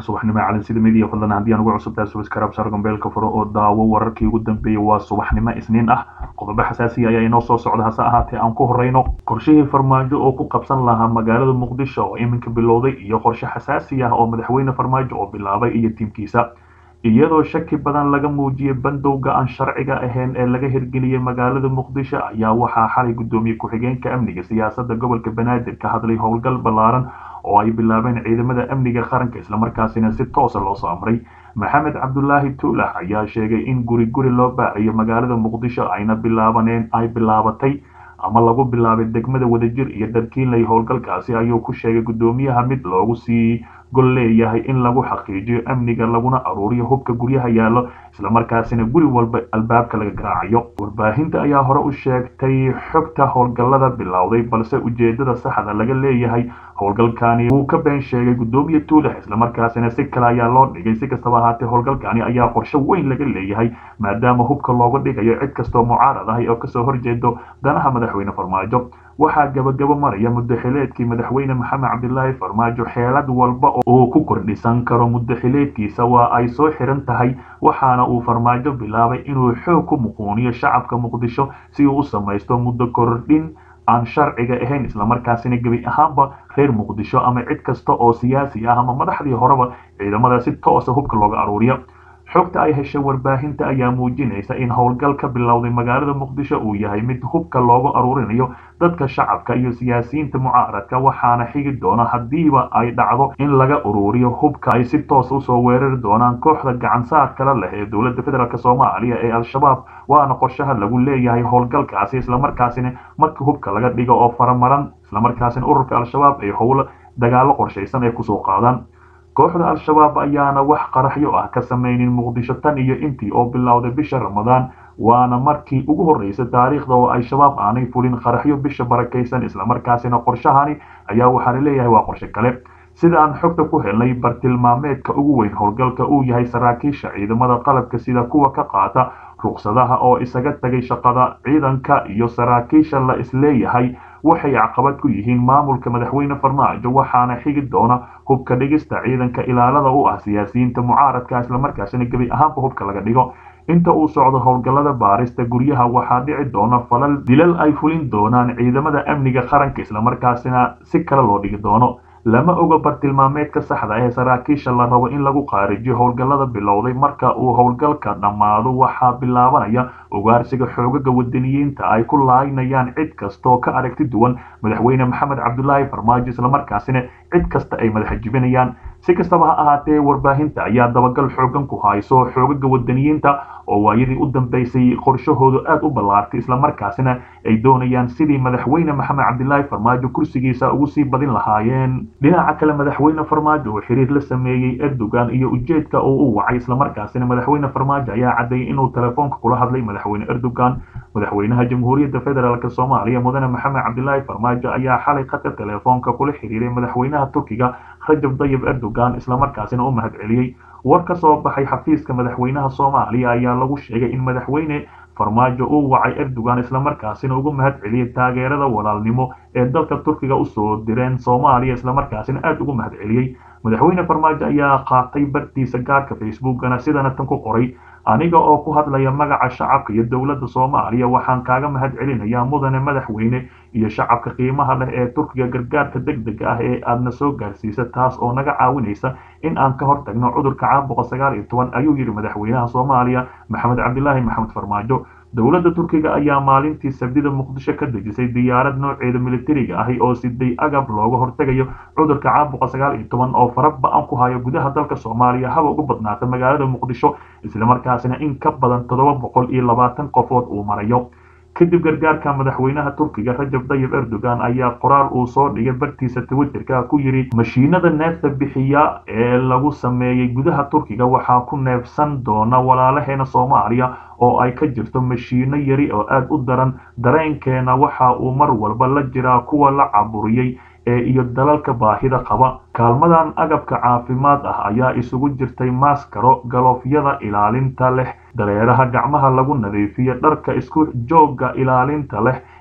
subaxnimo calansida midiya fadlan haddii aan ugu cusubtahay subscribe sar gambeelka furo oo daawo wararkii ugu dambeeyey waa subaxnimo isniin ah qodobo xasaasiya ayaa inoo soo socda hase ahaatee aan ku horeyno qorshihii farmaajo oo ku qabsan lahaa magaalada muqdisho oo iminka bilowday iyo qorshe xasaasi ah oo madaxweyne farmaajo oo bilaabay iyo tiimkiisa iyadoo shaki badan laga muujiyey bandowga aan sharciga ahayn ee laga hirgeliyey magaalada muqdisho ayaa waxaa xalay guddoomiye ku-xigeenka amniga siyaasadda gobolka banaadir ka hadlay howlgal ballaaran oo ay bilaabeen ciidamada amniga qaranka islamarkaasina si toosa loo soo amray maxamed cabdulaahi tuulax ayaa sheegay in guri guri loo baarayo magaalada muqdisho ayna bilaabaneen ay bilaabatay ama lagu bilaabay degmada wadajir iyo dharkiinley howlgalkaasi ayuu ku sheegay guddoomiyaha mid loogu sii gol leeyahay in lagu xaqiijiyo amniga laguna aruuriyo hubka guryaha yaallo islamarkaasina guri walba albaabka laga garaacayo warbaahinta ayaa hore u sheegtay xogta howlgallada bilowday balse ujeedada saxda laga leeyahay howlgalkani wuu ka been sheegay guddoomiye tuulax islamarkaasina si kale ayaa loo dhigay si kastaba ahaatee howlgalkani ayaa qorshe weyn laga leeyahay maadaama hubka looga dhigayo cid kastoo mucaarad ah oo kasoo horjeedo danaha madaxweyne farmaajo waxaa gabagabo maraya muddaxileedkii madaxweyne maxamed cabdilaahi farmaajo xeelad walba uu ku kordhisan karo muddaxileedkiisa waa ay soo xiran tahay waxaana uu farmaajo bilaabay inuu xoog ku muquuniyo shacabka muqdisho si uu u samaysto muddo kordhin aan sharciga ahayn islamarkaasina gebi ahaanba reer muqdisho ama cid kasta oo siyaasi ah ama madaxdii horeba ciidamada si toosa hubka looga aruuriyo xogta ay heshay warbaahinta ayaa muujinaysa in howlgal ka bilowday magaalada muqdisho uu yahay mid hubka loogu aruurinayo dadka shacabka iyo siyaasiyiinta mucaaradka waxaana xigi doona haddiiba ay dhacdo in laga uruuriyo hubka ay si toos usoo weerari doonaan kooxda gacansaar kala leh ee dowladda federaalk soomaaliya ee al-shabaab waana qorshaha lagu leeyahay howlgalkaasi islamarkaasina markii hubka laga dhigo oo faramaran islamarkaasina ururka al-shabaab ay howlo dagaalo qorshaysan ay kusoo qaadaan kooxda al-shabaab ayaana wax qaraxyo ah ka samaynin muqdisho tan iyo intii oo bilowday bisha ramadaan waana markii ugu horreysay taariikhda oo ay shabaab aanay fulin qaraxyo bisha barakaysan islamarkaasina qorshahani ayaa waxaa la leeyahay waa qorshe kale sida aan xogta ku helnay bartilmaameedka ugu weyn howlgalka uu yahay saraakiisha ciidamada qalabka sida kuwa ka qaata ruqsadaha oo isaga tagay shaqada ciidanka iyo saraakiisha la isleeyahay waxay caqabad ku yihiin maamulka madaxweyne farmaajo waxaana xigi doona hubka dhigista ciidanka ilaalada u ah siyaasiyiinta mucaaradka islamarkaasina gebi ahaanba hubka laga dhigo inta uu socdo howlgallada baarista guryaha waxaa dhici doona falal dilal ay fulin doonaan ciidamada amniga qaranka islamarkaasina si kale loo dhigi doono lama oga bartilmaameedka saxda ee saraakiisha la rabo in lagu qaarijiyo howlgallada bilowday marka uu howlgalka dhammaado waxaa bilaabanaya ugaarsiga xoogaga wadaniyiinta ay ku laaynayaan cid kastaoo ka aragti duwan madaxweyne maxamed cabdulaahi farmaajo islamarkaasina cid kasta ay madaxa jibinayaan si kastaba ha ahaatee warbaahinta ayaa dabagal xoogan ku hayso xoogaga wadaniyiinta oo waayadii u dambeysay qorshahoodu aad u ballaartay islamarkaasina ay doonayaan sidii madaxweyne maxamed cabdilaahi farmaajo kursigiisa ugu sii badin lahaayeen dhinaca kale madaxweyne farmaajo oo xiriir la sameeyey erdogan iyo ujeedka oo u wacay islamarkaasina madaxweyne farmaajo ayaa caddeeyay inuu telefoonka kula hadlay madaxweyne erdogan madaxweynaha jamhuuriyadda federaalk soomaaliya mudane maxamed cabdilaahi farmaajo ayaa xalay khadka telefoonka kula xiriiray madaxweynaha turkiga rajab dayib erdogan islamarkaasina u mahad celiyey war ka soo baxay xafiiska madaxweynaha soomaaliya ayaa lagu sheegay in madaxweyne farmaajo uu wacay erdogan islamarkaasina ugu mahad celiyey taageerada walaalnimo ee dalka turkiga usoo direen soomaaliya islamarkaasina aada ugu mahad celiyey madaxweyne farmaajo ayaa qaatay bartiisa gaarka facebookana sidana tan ku qoray aniga oo ku hadlaya magaca shacabka iyo dowladda soomaaliya waxaan kaaga mahad celinayaa mudane madaxweyne iyo shacabka qiimaha leh ee turkiga gargaarka deg dega ah ee aadna soo gaarsiisa taas oo naga caawinaysa in aan ka hortagno cudurka caabuqa sagaal iyo toban ayuu yidhi madaxweynaha soomaaliya maxamed cabdilaahi maxamed farmaajo dowladda turkiga ayaa maalintii sabdida muqdisho ka dejisay diyaarad nooceeda militariga ahi oo siday agab looga hortegayo cudurka caabuqa sagaal iyo toban oo fara ba-an ku hayo gudaha dalka soomaaliya haba ugu badnaata magaalada muqdisho islamarkaasina in ka badan toddoba boqol iyo labaatan qofood uu marayo kadib gargaarka madaxweynaha turkiga rajab dayib erdogan ayaa qoraal uu soo dhigay bartiisa twitterka ku yidhi mashiinada neefta bixiya ee lagu sameeyey gudaha turkiga waxaa ku neefsan doona walaalaheena soomaaliya oo ay ka jirto mashiino yari oo aada u daran dareenkeena waxa uu mar walba la jiraa kuwa la caburiyey ee iyo dalalka baahida qaba kaalmadan agabka caafimaad ah ayaa isugu jirtay maaskaro galoofyada ilaalinta leh dareeraha gacmaha lagu nadiifiyo dharka isku joogga ilaalinta leh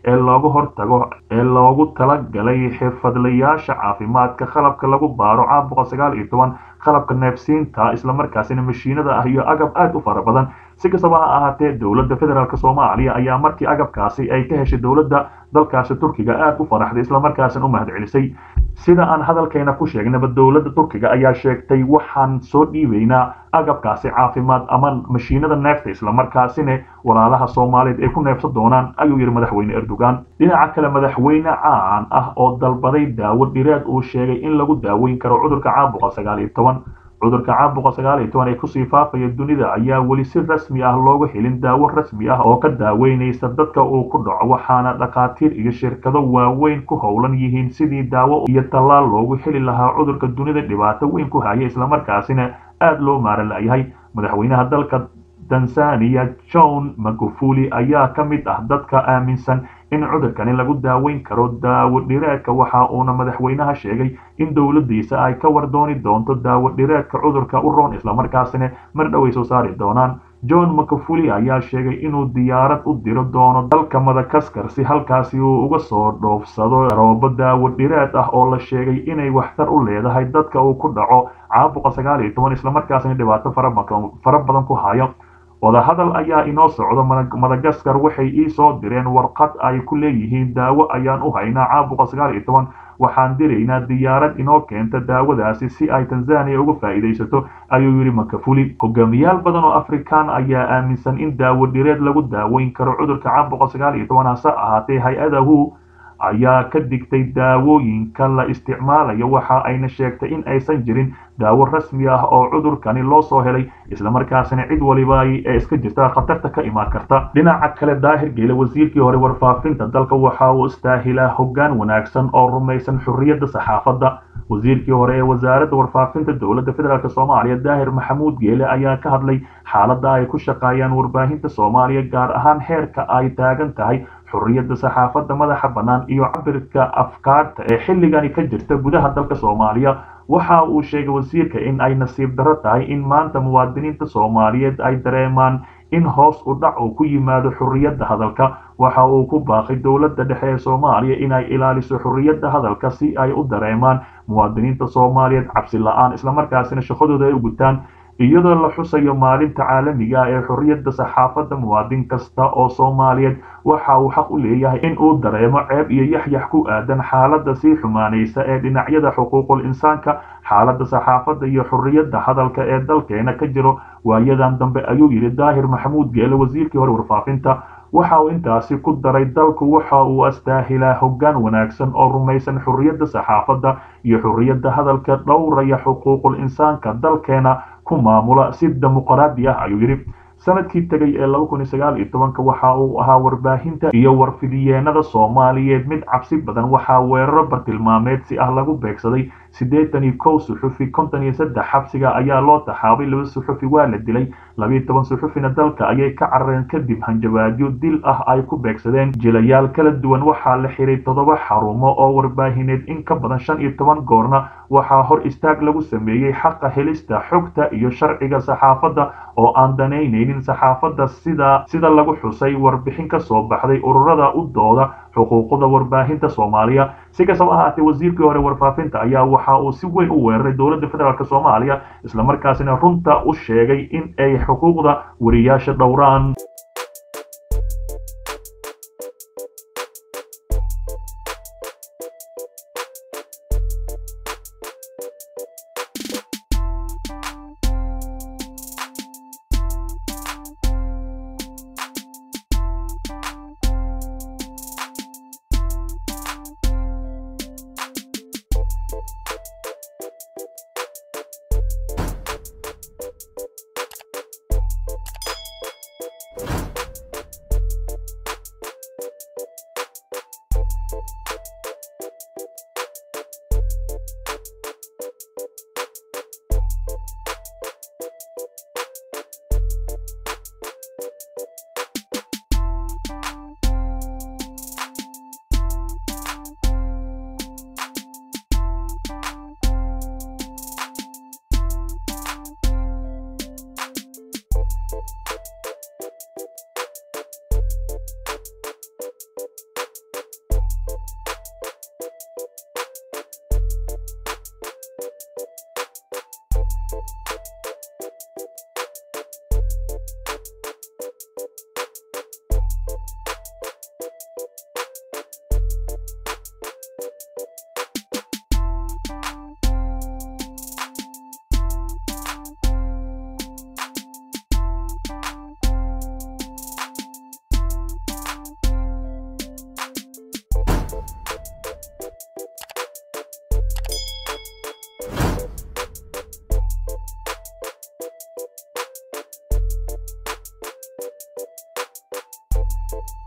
ee looga hortago ee loogu talagalay xirfadlayaasha caafimaadka qalabka lagu baaro caabuqa sagaal iyo toban qalabka neefsiinta islamarkaasina mashiinada ah iyo agab aad u fara badan si kastaba ha ahaatee dowladda federaalk soomaaliya ayaa markii agabkaasi ay ka heshay dowladda dalkaasi turkiga aad u faraxday islamarkaasina u mahadcelisay sida aan hadalkeena ku sheegnaba dowladda turkiga ayaa sheegtay waxaan soo dhiibaynaa agabkaasi caafimaad ama mashiinada neefta islamarkaasina walaalaha soomaaliyeed ay ku neefsan doonaan ayuu yidhi madaxweyne erdogan dhinaca kale madaxweyne caan ah oo dalbaday daawo dhireed uu sheegay in lagu daaweyn karo cudurka caabuqa sagaal iyo toban cudurka caabuqa sagaal iyo toban ee kusii faafaya dunida ayaa weli si rasmi ah looga helin daawo rasmi ah oo ka daaweynaysa dadka uu ku dhaco waxaana dhakhaatiir iyo shirkado waaweyn ku howlan yihiin sidii daawo iyo tallaal loogu heli lahaa cudurka dunida dhibaato weyn ku haya islamarkaasina aad loo maaran la'yahay madaxweynaha dalka tanzania john magufuli ayaa ka mid ah dadka aaminsan in cudurkani lagu daaweyn karo daawo dhireedka waxa uuna madaxweynaha sheegay in dowladdiisa ay ka war dooni doonto daawo dhireedka cudurka u roon islamarkaasina mar dhow ay soo saari doonaan john makafuli ayaa sheegay inuu diyaarad u diro doono dalka madagaskar si halkaasi uu uga soo dhoofsado roobo daawo dhireed ah oo la sheegay inay waxtar u leedahay dadka uu ku dhaco caabuqa sagaal iyo toban islamarkaasina dhibaato fara badan ku hayo wadahadal ayaa inoo socdo madagaskar waxay ii soo direen warqad ay ku leeyihiin daawo ayaan u haynaa caabuqa sagaal iyo toban waxaan diraynaa diyaarad inoo keenta daawadaasi si ay tanzania uga faa'iidaysato ayuu yidhi makafuli hogaamiyaal badan oo afrikaan ayaa aaminsan in daawo dhireed lagu daaweyn karo cudurka caabuqa sagaal iyo toban hase ahaatee hay-adahu ayaa ka digtay daawooyinka la isticmaalayo waxa ayna sheegtay in aysan jirin daawo rasmi ah oo cudurkani loo soo helay islamarkaasina cid waliba ee iska jirta khatarta ka imaan karta dhinaca kale daahir geele wasiirkii hore warfaafinta dalka waxa uu istaahilaa hoggaan wanaagsan oo rumaysan xurriyadda saxaafadda wasiirkii hore ee wasaaradda warfaafinta dowladda federaalk soomaaliya daahir maxamuud geele ayaa ka hadlay xaaladda ay ku shaqeeyaan warbaahinta soomaaliya gaar ahaan heerka ay taagan tahay xurriyadda saxaafadda madaxa bannaan iyo cabirka afkaarta ee xilligani ka jirta gudaha dalka soomaaliya waxa uu sheegay wasiirka in ay nasiib darro tahay in maanta muwaadiniinta soomaaliyeed ay dareemaan in hoos u dhac uu ku yimaado xurriyadda hadalka waxa uu ku baaqay dowladda dhexe ee soomaaliya inay ilaaliso xurriyadda hadalka si ay u dareemaan muwaadiniinta soomaaliyeed cabsi la-aan islamarkaasina shaqadooda ay u gutaan iyadoo la xusayo maalinta caalamiga ah ee xurriyadda saxaafadda muwaadin kasta oo soomaaliyeed waxa uu xaq u leeyahay in uu dareemo ceeb iyo yaxyax ku aadan xaaladda sii xumaanaysa ee dhinacyada xuquuqul insaanka xaaladda saxaafadda iyo xurriyadda hadalka ee dalkeena ka jiro waayadan dambe ayuu yidhi daahir maxamuud geele wasiirkii hore warfaafinta waxa uu intaasi ku daray dalku waxa uu astaahilaa hoggaan wanaagsan oo rumaysan xurriyadda saxaafadda iyo xurriyadda hadalka dhowraya xuquuqul insaanka dalkeena ku maamula si dimuqraadi ah ayuu yidhi sanadkii tegay ee laba kun iyo sagaal iyo tobanka waxa uu ahaa warbaahinta iyo warfidiyeenada soomaaliyeed mid cabsi badan waxaa weeraro bartilmaameed si ah lagu beegsaday siddeetan iyo kow suxufi konton iyo saddex xabsiga ayaa loo taxaabay laba suxufi waa la dilay labiiyo toban suxufina dalka ayay ka carareen kadib hanjabaadyo dil ah ay ku beegsadeen jilayaal kala duwan waxaa la xiray toddoba xarumo oo warbaahineed in ka badan shan iyo toban goorna waxaa hor istaag lagu sameeyey xaqa helista xogta iyo sharciga saxaafadda oo aan danaynaynin saxaafadda sida sida lagu xusay warbixin ka soo baxday ururada u dooda xuquuqda warbaahinta soomaaliya si kastaba ahaatee wasiirkii hore warfaafinta ayaa waxa uu si weyn u weeraray dowladda federaalk soomaaliya islamarkaasina runta u sheegay in ay xuquuqda wariyaasha dhowraan you ah